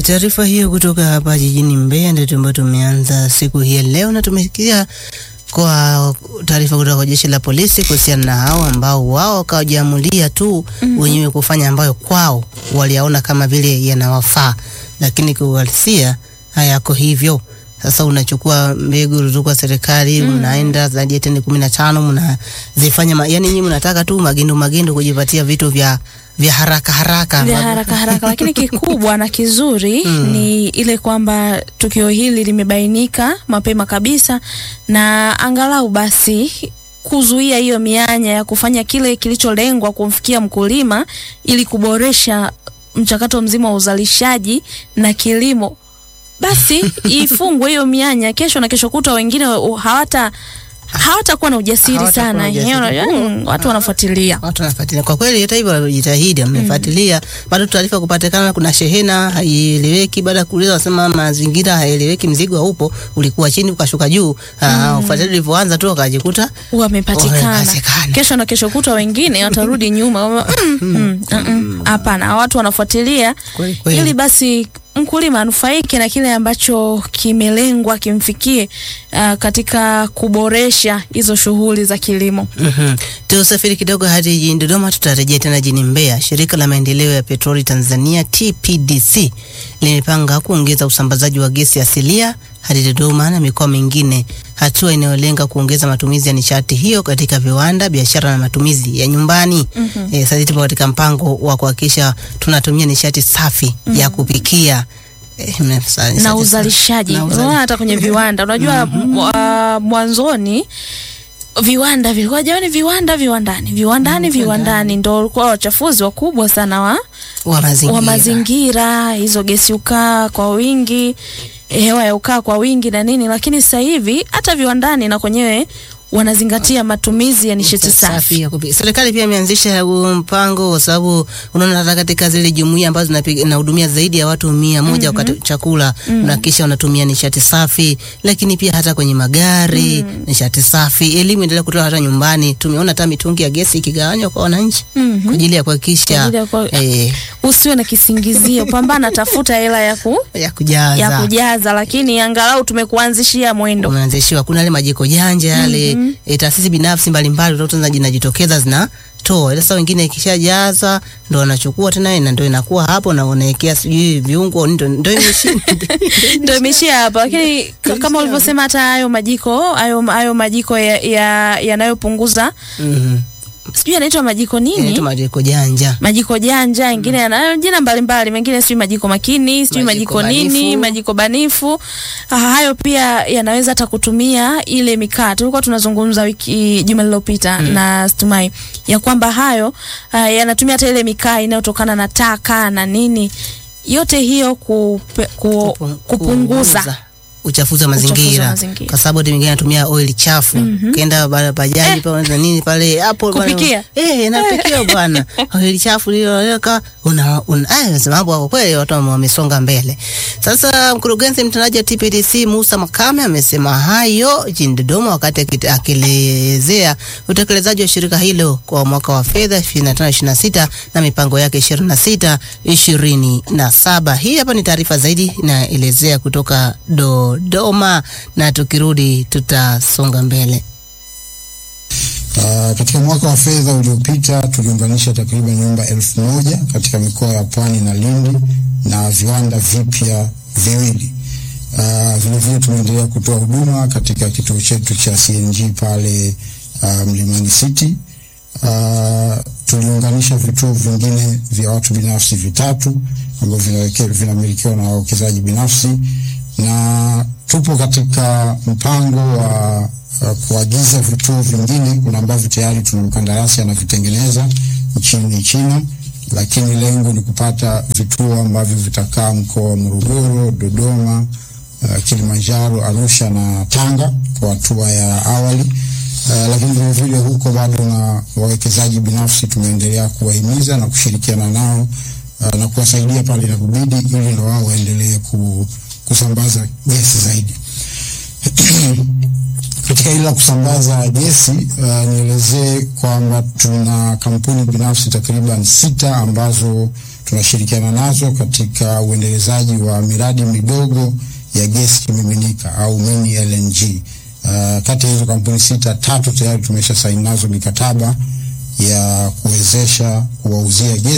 taarifa hiyo kutoka hapa jijini Mbeya ndio ambayo tumeanza siku hii ya leo, na tumesikia kwa taarifa kutoka kwa jeshi la polisi kuhusiana na hao ambao wao wakajiamulia tu Mhm. wenyewe kufanya ambayo kwao waliyaona kama vile yanawafaa, lakini kiuhalisia hayako hivyo. Sasa unachukua mbegu kutoka serikali Mm. unaenda zaidi ya tani kumi na tano mnazifanya ma, yani nyinyi mnataka tu magendo magendo kujipatia vitu vya vya haraka haraka vya ambavyo- haraka haraka, lakini kikubwa na kizuri Mm. ni ile kwamba tukio hili limebainika mapema kabisa, na angalau basi kuzuia hiyo mianya ya kufanya kile kilicholengwa kumfikia mkulima ili kuboresha mchakato mzima wa uzalishaji na kilimo, basi ifungwe hiyo mianya. Kesho na kesho kutwa wengine wa- hawata hawatakuwa na ujasiri Hawatakuwa na sana. ujasiri. Ehe, unajua, mm, watu wanafuatilia watu wanafuatilia kwa kweli. Hata hivyo wamejitahidi, wamefuatilia bado taarifa kupatikana, kuna shehena haieleweki. Baada ya kuuliza, wasema mazingira haeleweki, mzigo haupo, ulikuwa chini ukashuka juu. Ah, ufuatiliaji ulivyoanza tu wakajikuta wamepatikana Wamepatikana. kesho na kesho kutwa, wengine watarudi nyuma wama, mm, mm, mm, mm. Hapana, watu wanafuatilia kweli kweli. ili basi mkulima anufaike na kile ambacho kimelengwa kimfikie, uh, katika kuboresha hizo shughuli za kilimo. Mhm. Tusafiri kidogo hadi jijini Dodoma, tutarejea tena jijini Mbeya. Shirika la maendeleo ya petroli Tanzania TPDC limepanga kuongeza usambazaji wa gesi asilia hadi Dodoma na mikoa mingine, hatua inayolenga kuongeza matumizi ya nishati hiyo katika viwanda, biashara na matumizi ya nyumbani. Mhm. Eh, sasa tupo katika mpango wa kuhakikisha tunatumia nishati safi ya kupikia eh, nishati na safi. uzalishaji Na uzali- unaona hata kwenye viwanda unajua mwa- mwanzoni viwanda vilikuwa jamani viwanda viwandani viwandani viwandani ndo walikuwa wachafuzi wakubwa sana wa wa mazingira. wa mazingira, hizo gesi ukaa kwa wingi, hewa ya ukaa kwa wingi na nini, lakini sasa hivi hata viwandani na kwenyewe wanazingatia matumizi ya nishati safi. ya kupiga. Serikali pia imeanzisha huu mpango kwa sababu unaona hata katika zile jumuiya ambazo zinapiga- zinahudumia zaidi ya watu mia moja wakati chakula unahakikisha wanatumia nishati safi, lakini pia hata kwenye magari nishati safi. Elimu endelea kutoa hata nyumbani. Tumeona hata mitungi ya gesi ikigawanywa kwa wananchi Mhm. kwa ajili ya Kwa kuhakikisha ajili ya kwa- eh, Usiwe na kisingizio, pambana, tafuta hela ya, ku, ya kujaza ya kujaza, lakini angalau tumekuanzishia mwendo. umeanzishiwa. Kuna yale majiko janja yale eh, taasisi binafsi mbalimbali utakuta zinajitokeza zinatoa, ila sasa wengine ikishajaza ndo wanachukua tena na ndo inakuwa hapo na unaekea sijui viungo ndo ndo imeshi- Ndio imeishia hapo, lakini k- kama ulivyosema, hata hayo majiko hayo hayo majiko ya- ya- yanayopunguza Mhm. sijui yanaitwa majiko nini Inaitwa majiko janja. majiko janja ingine yana jina mbalimbali, mengine sijui majiko makini, sijui Majiko majiko, nini, banifu. majiko banifu. Ah, hayo pia yanaweza hata kutumia ile mikaa. Tulikuwa tunazungumza wiki juma lililopita na Stumai ya kwamba hayo ah, yanatumia hata ile mikaa inayotokana na taka na nini, yote hiyo kupe, ku, Kupu- kupunguza uchafuzi wa Uchafuzi wa mazingira mazingira. kwa sababu hata mwingine anatumia oil chafu ukienda ba- bajaji pale na nini pale hapo bwana- Kupikia? eh napikia bwana oil chafu liloweka una una ah nasema hapo kwa kweli watu wame- wamesonga mbele sasa mkurugenzi mtendaji wa TPDC Musa Makame amesema hayo jijini Dodoma wakati akit- akielezea utekelezaji wa shirika hilo kwa mwaka wa fedha 25 26 na mipango yake 26 27 hii hapa ni taarifa zaidi inaelezea kutoka Dodoma na tukirudi tutasonga mbele Uh, katika mwaka wa fedha uliopita tuliunganisha takriban nyumba elfu moja katika mikoa ya Pwani na Lindi na viwanda vipya viwili. Uh, vilevile tumeendelea kutoa huduma katika kituo chetu cha CNG pale uh, Mlimani City. Uh, tuliunganisha vituo vingine vya watu binafsi vitatu ambavyo vinaweke- vinamilikiwa na wawekezaji binafsi na tupo katika mpango wa uh, kuagiza vituo vingine. Kuna ambavyo tayari tuna mkandarasi anavitengeneza nchini China, lakini lengo ni kupata vituo ambavyo vitakaa mkoa wa Morogoro, Dodoma, uh, Kilimanjaro, Arusha na Tanga kwa hatua ya awali. Uh, lakini vile vile huko bado na wawekezaji binafsi tumeendelea kuwahimiza na kushirikiana nao uh, na kuwasaidia pale inapobidi ili na wao waendelee ku, kusambaza gesi zaidi. Katika hili la kusambaza gesi uh, nielezee kwamba tuna kampuni binafsi takriban sita ambazo tunashirikiana nazo katika uendelezaji wa miradi midogo ya gesi kimiminika au mini LNG. Uh, kati ya hizo kampuni sita, tatu tayari tumesha saini nazo mikataba ya kuwezesha kuwauzia gesi